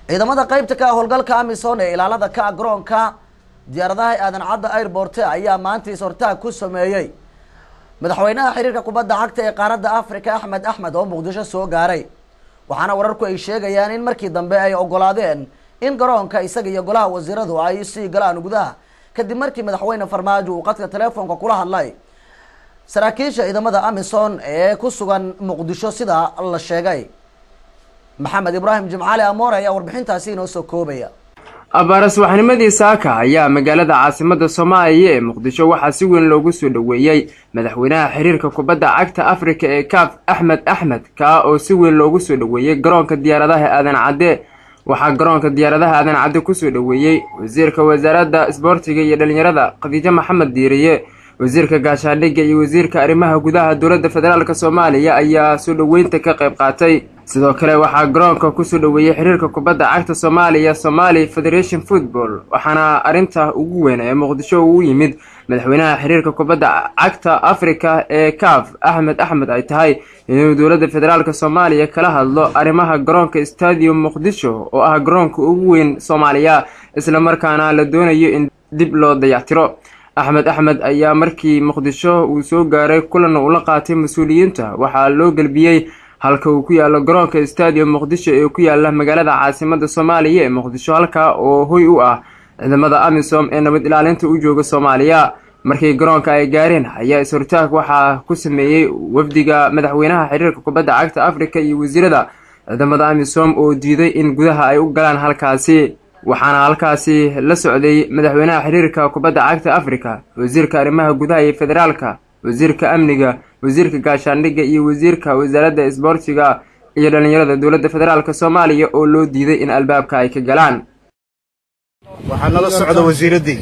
ciidamada qeybta ka ah howlgalka amisom ee ilaalada ka ah garoonka diyaaradaha aadan cadda airborte ayaa maanta is-hortaag ku sameeyey madaxweynaha xiriirka kubadda cagta ee qaaradda africa axmed axmed oo muqdisho soo gaaray waxaana wararku ay sheegayaan in markii dambe ay ogolaadeen in garoonka isaga iyo golaha wasiiradu ay sii galaan gudaha kadib markii madaxweyne farmaajo uu qadka telefoonka kula hadlay saraakiisha ciidamada amison ee ku sugan muqdisho sida la sheegay maxamed ibraahim jimcaali amoore ayaa warbixintaasi inoo soo koobaya abaaras waxnimadii saaka ayaa magaalada caasimada soomaaliya ee muqdisho waxaa si weyn loogu soo dhoweeyey madaxweynaha xiriirka kubadda cagta afrika ee kaaf axmed axmed kaa oo si weyn loogu soo dhoweeyey garoonka diyaaradaha aadan cadde waxaa garoonka diyaaradaha aadan cadde kusoo dhoweeyey wasiirka wasaaradda isboortiga iyo dhalinyarada khadiijo maxamed diiriye wasiirka gaashaandhigga iyo wasiirka arrimaha gudaha dowladda federaalk soomaaliya ayaa soo dhoweynta ka qayb qaatay sidoo kale waxaa garoonka kusoo dhoweeyey xiriirka kubadda cagta soomaaliya somali federation football waxaana arrinta ugu weyn ee muqdisho uu yimid madaxweynaha xiriirka kubadda cagta africa ee kaaf axmed axmed ay tahay inuu dowladda federaalk soomaaliya kala hadlo arrimaha garoonka stadium muqdisho oo ah garoonka ugu weyn soomaaliya islamarkaana la doonayo in dib loo dayactiro axmed axmed ayaa markii muqdisho uu soo gaaray kulan uu la qaatay mas-uuliyiinta waxaa loo gelbiyey halka uu ku yaalo garoonka stadium muqdisho ee ku yaala magaalada caasimada soomaaliya ee muqdisho halka oo hoy u ah ciidamada amisom ee nabad ilaalinta u jooga soomaaliya markii garoonka ay gaareen ayaa is-hortaag waxaa ku sameeyey wafdiga madaxweynaha xiriirka kubadda cagta africa iyo wasiirada ciidamada amisom oo diiday in gudaha ay u galaan halkaasi waxaana halkaasi la socday madaxweynaha xiriirka kubadda cagta africa wasiirka arrimaha gudaha iyo federaalka wasiirka amniga wasiirka gaashaandhigga iyo wasiirka wasaaradda isboortiga iyo dhalinyarada dowladda federaalk soomaaliya oo loo diiday in albaabka ay ka galaan waxaa nala socda wasiiraddii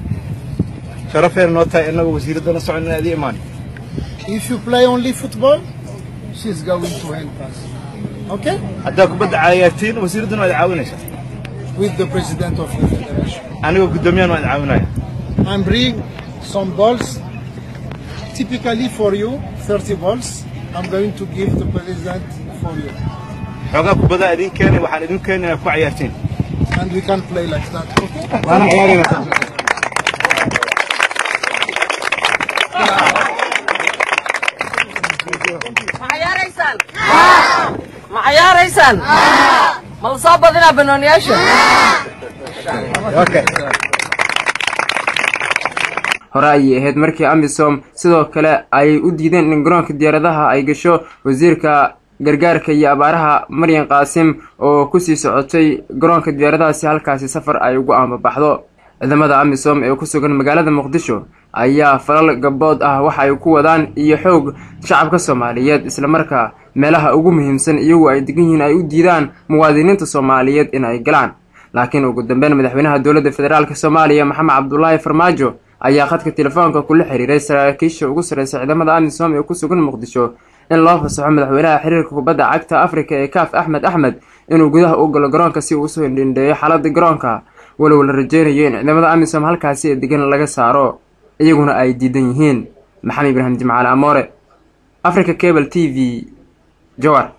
sharafeen noo tahay innaga wasiiraddana socon in aad ii imaan If you play only football, she's going to help us. Okay? haddaa kubadda cayaartiin wasiiraddana waad caawinaysaa With the president of the federation. anigoo guddoomiyahan waad caawinaya I'm bring some balls, typically for you, 30 balls. I'm going to give the president for you. xoogaa kubaddaa idin keenay waxaan idin keenay inaad ku cayaartiin And we can play like that. Okay? waana ciyaaraynataa ma cayaaraysaan ma cayaaraysaan ma la soo badinaa banooniyaasha okay hore ayay ahayd markii amisom sidoo kale ay u diideen in garoonka diyaaradaha ay gasho wasiirka gargaarka iyo abaaraha maryan qaasim oo kusii socotay garoonka diyaaradahaasi halkaasi safar ay ugu aanbabaxdo ciidamada amisom ee ku sugan magaalada muqdisho ayaa falal gabood ah waxa ay ku wadaan iyo xoog shacabka soomaaliyeed islamarkaa meelaha ugu muhiimsan iyagu ay degan yihiin ay u diidaan muwaadiniinta soomaaliyeed in ay galaan laakiin ugu dambeyn madaxweynaha dowladda federaalk soomaaliya maxamed cabdulaahi farmaajo ayaa khadka telefoonka kula xiriiray saraakiisha ugu sarreysa ciidamada amisom ee ku sugan muqdisho in loo fasaxo madaxweynaha xiriirka kubadda cagta africa ee kaaf axmed axmed inuu gudaha u galo garoonka si uu usoo hindhindheeyo xaaladda garoonka walow la rajeynayo in ciidamada amisom halkaasi ee degan laga saaro iyaguna ay diidan yihiin maxamed ibraahim jimcaale amoore africa cable t v jowar